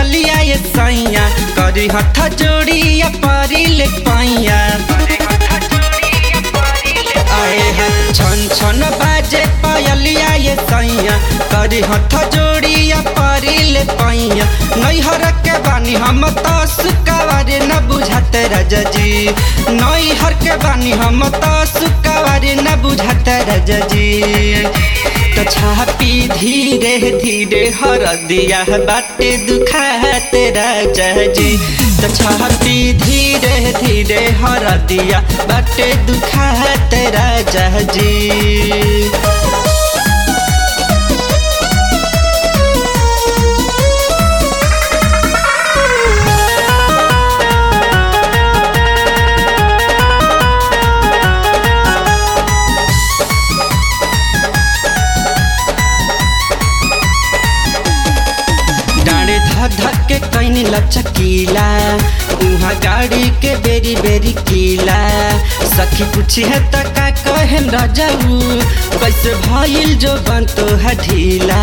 पायलिया ये सैया करी हथ जोड़िया पारी ले पाइया आए हैं छन छन बाजे पायलिया ये सैया करी हथ जोड़िया पारी ले पाइया नैहर के बानी हम तो सुकावारे न बुझाते राजा जी नैहर के बानी हम तो सुकावारे न बुझाते राजा जी तो छापी धीरे धीरे हर दिया बाटे दुखाते राजा जी तो छापी धीरे धीरे हर दिया बाटे दुखाते राजा जी डाँडे धक धक के कैनी लचकीला उहाँ गाड़ी के बेरी बेरी कीला सखी पूछी है त का कहेम रजाऊ कैसे भइल जो बनतो है ढीला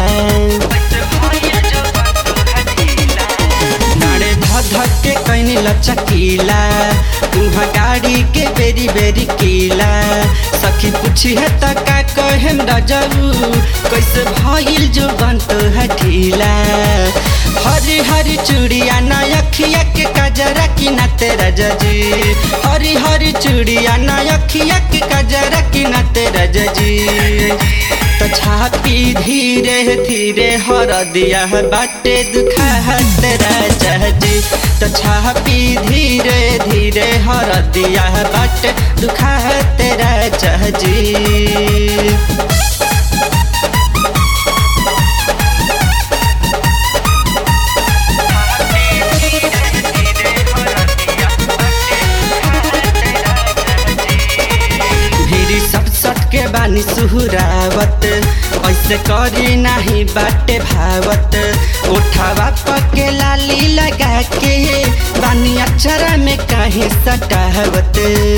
डाँडे धक धक के कैनी लचकीला उहाँ गाड़ी के बेरी बेरी कीला सखी पूछी है त का कहेम रजाऊ कैसे भइल जो बनतो है ढीला हरी हरी चूड़िया ना अखिया के कजरा की ना तेरा जजी हरी हरी चूड़िया ना अखिया के कजरा की ना तेरा जजी तो छापी धीरे धीरे हर दिया है बाटे दुखा है तेरा जजी तो छापी धीरे धीरे हर दिया है बाटे दुखा है तेरा जजी भिरी सट सट के बानी सुहुरावत ऐसे करी नाही बाटे भावत उठावा पके लाली लगा के बानी अक्षरा में कहीं सटावत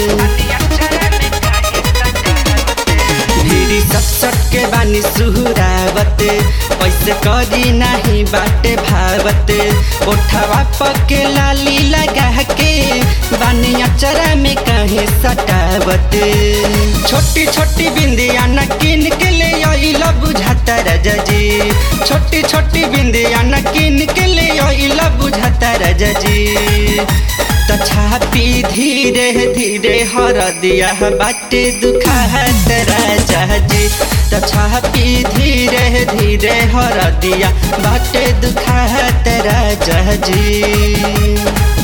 भिरी सट सट के बानी सुहुरावत ऐसे करी नाही बाटे भावत उठावा पके लाली लगा के बानी अचरा में कहीं सटावत छोटी छोटी बिंदिया न किन के ले आइला बुझाता राजा जी छोटी छोटी बिंदिया न किन के ले आइला बुझाता राजा जी तो छापी धीरे धीरे हर दिया बाटे दुखा राजा जी तो छापी धीरे धीरे हर दिया बाटे दुखा राजा जी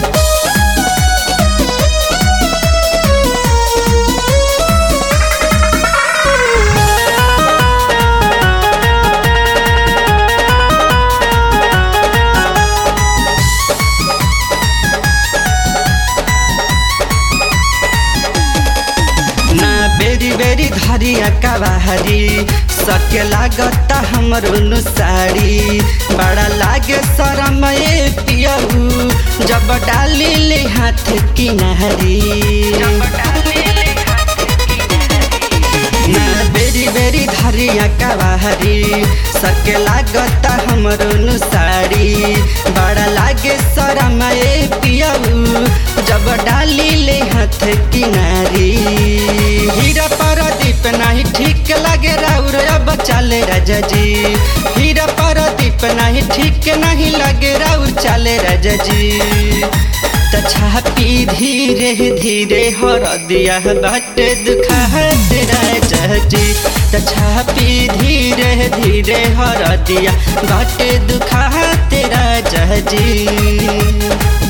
ना बेरी बेरी धरिया कबाहरी सके लागता हमरो नु साड़ी बड़ा लागे शरम ए पियहू जब डाली ले हाथ किनारी ना बेरी बेरी धरिया कबाहरी सके लागता हमरो नु साड़ी बड़ा लागे शरम ए पियहू जब डाली ले हाथ किनारी हीरा पारादीप नहीं ठीक लगे राउर अब चले राजा जी हीरा पारादीप नहीं ठीक नहीं लगे राउर चले राजा जी तो छापी धीरे धीरे हर दिया बाटे दुखा राजा जी तो छापी धीरे धीरे हर दिया बाटे दुखा तेरा जी